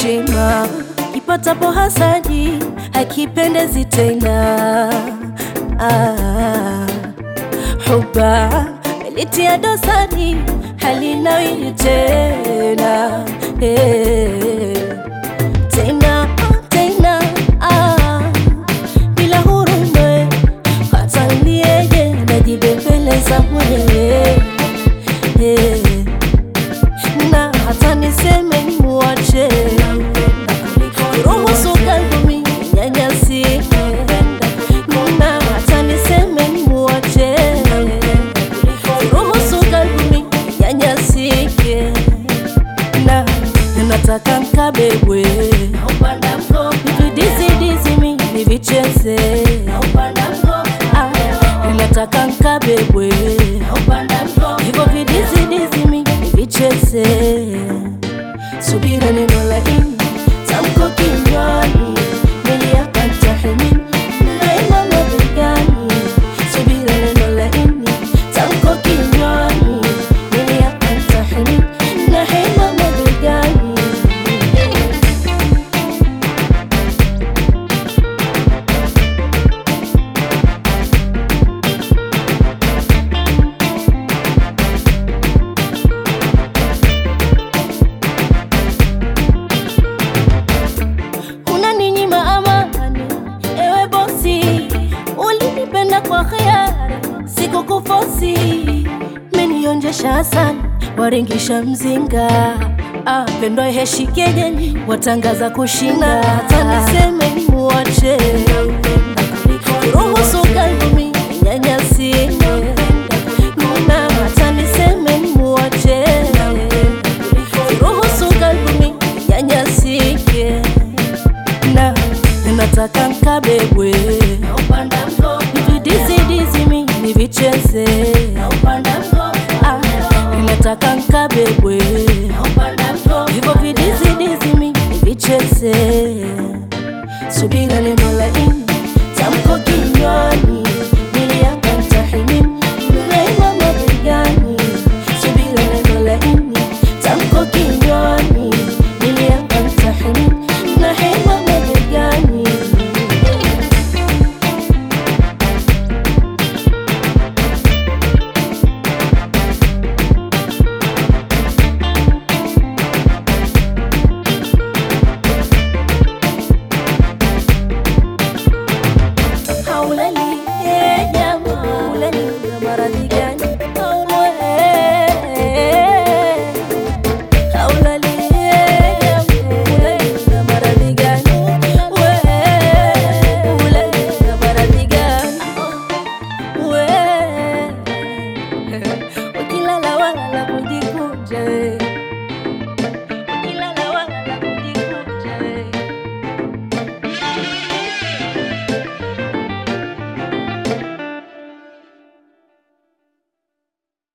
heshima, kipatapo hasadi hakipendezi tena. Ah, huba litia dosari halinawili tena eh, tena tena ah, bila huruma hata lieye najibembeleza mwenyewe eh, na hata niseme muache ruhusu kalbumi nyanyasike na hata niseme muache ruhusu kalbumi nyanyasike na nataka nkabebwe vidizidizi mi nivicheze Ah, nataka nkabebwe hivyo vidizidizi mi nivicheze subira neno laini tamko kinywani niliyapata hemini naima mabegani subira neno laini tamko kinywani niliyapata hemini na hema mabegani unaninyima amani, ewe bosi, ulinipenda kwa hiari, sikukufosi, menionjesha sana, waringisha mzinga Ah, pendo heshikejeni watangaza kushinda, hata niseme muache, ruhusu kalbumi nyanyasi